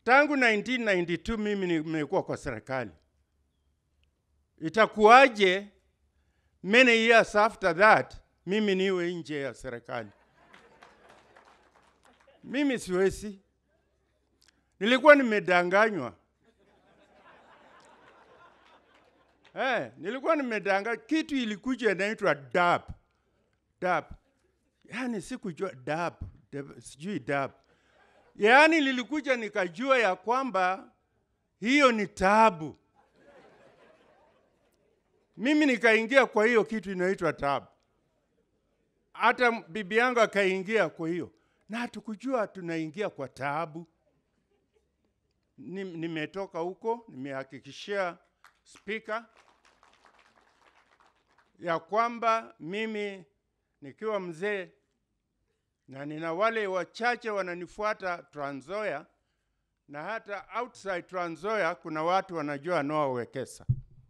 tangu 1992 mimi nimekuwa kwa serikali. Itakuwaje many years after that mimi niwe nje ya serikali? Mimi siwezi. Nilikuwa nimedanganywa. Eh, nilikuwa nimedanganywa. Kitu ilikuja inaitwa DAP. DAP. Yaani sikujua DAP, dab- sijui DAP. Yaani lilikuja nikajua ya kwamba hiyo ni tabu. Mimi nikaingia kwa hiyo kitu inaitwa tabu. Hata bibi yangu akaingia kwa hiyo, na hatukujua tunaingia kwa taabu. Ni- Nimetoka huko, nimehakikishia spika ya kwamba mimi nikiwa mzee na nina wale wachache wananifuata Trans Nzoia na hata outside Trans Nzoia kuna watu wanajua Noah Wekesa.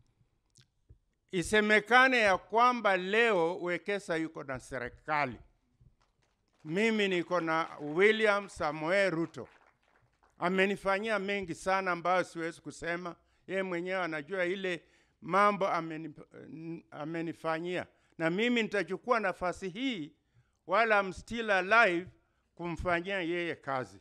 Isemekane ya kwamba leo Wekesa yuko na serikali, mimi niko na William Samoei Ruto. Amenifanyia mengi sana ambayo siwezi kusema, yeye mwenyewe anajua ile mambo ameni, amenifanyia, na mimi nitachukua nafasi hii while I'm still alive kumfanyia yeye kazi.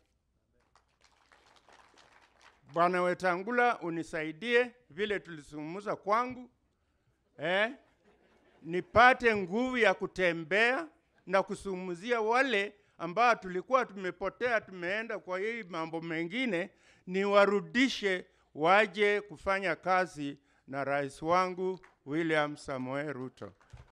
Bwana Wetangula, unisaidie vile tulisungumza kwangu eh, nipate nguvu ya kutembea na kusumuzia wale ambao tulikuwa tumepotea, tumeenda kwa hii mambo mengine, niwarudishe waje kufanya kazi na rais wangu William Samoei Ruto.